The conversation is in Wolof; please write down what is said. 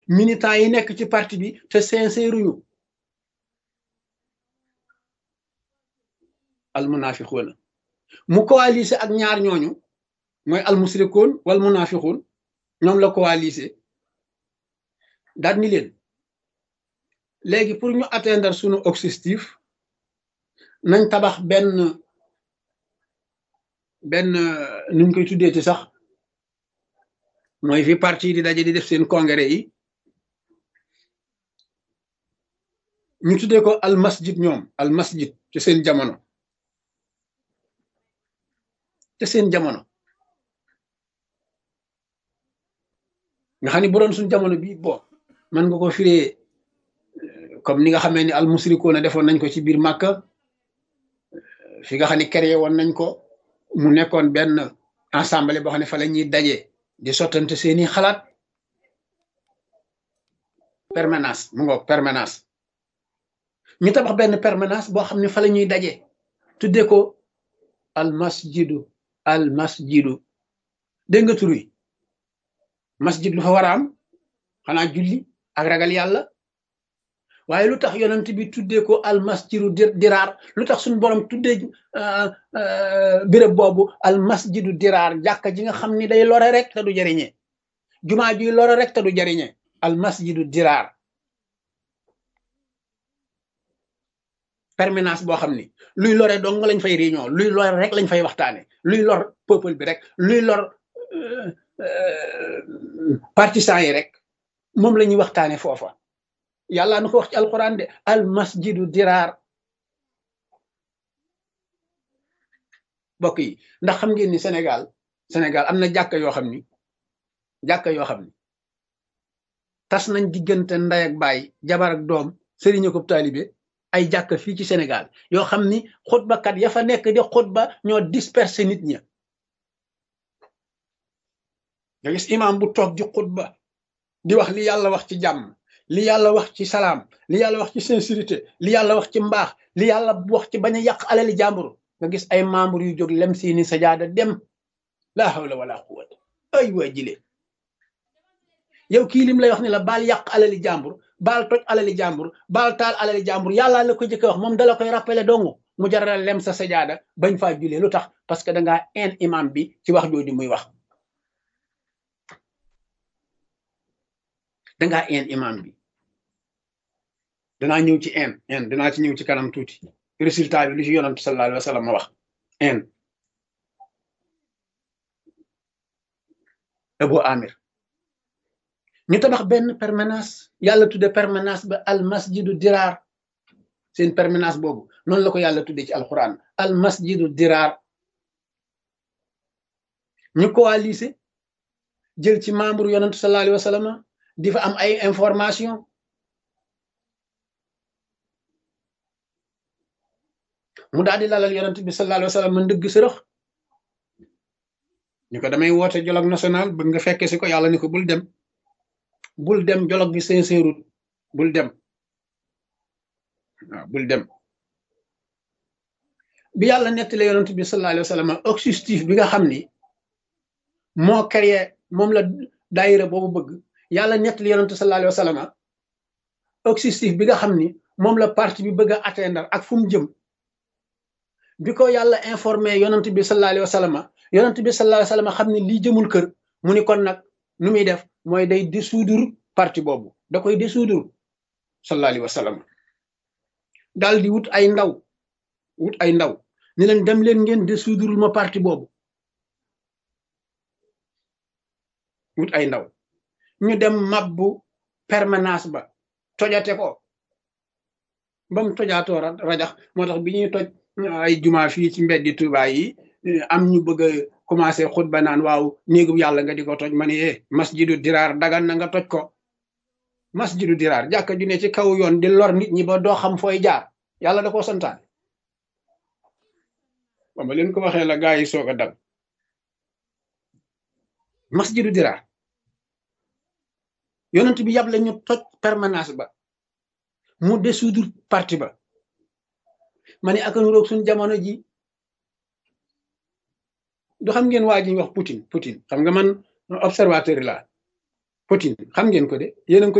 militants yi nekk ci parti bi te sincère ñu al munafiquuna mu coalisé ak ñaar ñooñu mooy al musrikoon wal munafiquun ñoom la coalisé daal ni leen léegi pour ñu atteindre sunu objectif nañ tabax benn benn nuñ koy tuddee ci sax mooy fi parti di daje di def seen congrès yi ñu tuddee ko al masjid ñoom al masjid ci seen jamono ci seen jamono nga xam ne bu doon suñ jamono bi bon mën nga ko firee comme ni nga xamee ni al musrikoona defoon nañ ko ci biir Màkka fi nga xam ne créé woon nañ ko mu nekkoon benn ensemble boo xam ne fa la ñuy daje di sottante seeni xalaat permanence mu ngoog permanence ñu tabax benn permanence boo xam ne fa la ñuy daje tuddee ko al masjidu al masjidu dégg nga tur wi masjid lu fa war a am xanaa julli ak ragal yàlla waaye lu tax yonent bi tuddee ko al masjidu diraar lu tax suñu borom tuddee béréb boobu al masjidu diraar jàkka ji nga xam ni day lore rek te du jariñe jumaa ji lore rek te du jariñe al masjidu diraar permanence boo xam ni luy lore dong lañ fay réunion luy lore rek lañ fay waxtaane luy lor peuple bi rek luy lor partisans yi rek moom la ñuy waxtaane foofa yàlla na ko wax ci alquran de al masjidu diraar mbokk yi ndax xam ngeen ni Sénégal Sénégal am na jàkka yoo xam ni jàkka yoo xam ni tas nañ diggante nday ak baay jabar ak doom sëriñ ko taalibe ay jàkka fii ci Sénégal yoo xam ni xutbakat ya fa nekk di xutba ñoo disperser nit ña nga gis imam bu toog di xutba di wax li yàlla wax ci jàmm li yàlla wax ci salaam li yàlla wax ci sincérité li yàlla wax ci mbaax li yàlla wax ci bañ a yàq alali jàmbur nga gis ay membre yu jóg lem seeni sajaada dem laa hawla wala quwwata ay waa jile yow kii lim lay wax ni la baal yàq alali jàmbur baal toj alali jàmbur baal taal alali jàmbur yàlla la ko jëkk wax moom dala koy rappelé dongu mu jaral lem sa sajaada bañ faa julee lu tax parce que dangaa en imam bi ci wax jooju muy wax dangaa en imam bi danaa ñëw ci en en danaa ci ñëw ci kanam tuuti résultat bi lu ci yonant sallallahu alayhi wa sallam ma wax en Abu Amir ñu tabax benn permanence yàlla tudde permanence ba al masjidu diraar seen permanence boobu noonu la ko yàlla tudde ci alquran al masjidu diraar ñu coalisé jël ci membre yonantu sallallahu alayhi wa sallam di fa am ay information mu daal di lalal yonent bi sallallahu alayhi wa sallam ndëgg sërëx ñu ko damay woote dialogue national bëgg nga fekke si ko yàlla ni ko bul dem bul dem dialogue bi sincère bul dem waaw bul dem bi yàlla nettali yonent bi sallallahu alayhi wa sallam objectif bi nga xam ni moo créé moom la daayira boobu bëgg yàlla nettali yonent sallallahu alayhi wa sallam objectif bi nga xam ni moom la parti bi bëgg a atteindre ak fu mu jëm bi ko yàlla informé yonent bi sallallahu alayhi wa sallam yonent bi sallallahu alayhi wa sallam xam ne lii jëmul kër mu ni kon nag nu muy def mooy day dissoudre parti boobu da koy dissoudre sallallahu alayhi wa sallam daal di wut ay ndaw wut ay ndaw ni leen dem leen ngeen dissoudre ma parti boobu wut ay ndaw ñu dem mabbu permanence ba tojate ko ba mu tojaatoo rajax moo tax bi ñuy toj ay juma fii ci mbeddi Tuuba yi am ñu bëgg a commencé xutba naan waaw néegu yàlla nga di ko toj ma ne eh masjidu diraar dagan na nga toj ko masjidu diraar jàkka ju ne ci kaw yoon di lor nit ñi ba doo xam fooy jaar yàlla da koo santaane ba ma leen ko waxee la gaa yi soog a dal masjidu diraar yonent bi yàble ñu toj permanence ba mu dissoudre parti ba ma ne aka nuroog suñ jamono ji du xam ngeen waa ji wax Poutine Poutine xam nga man observateur la Poutine xam ngeen ko de yéen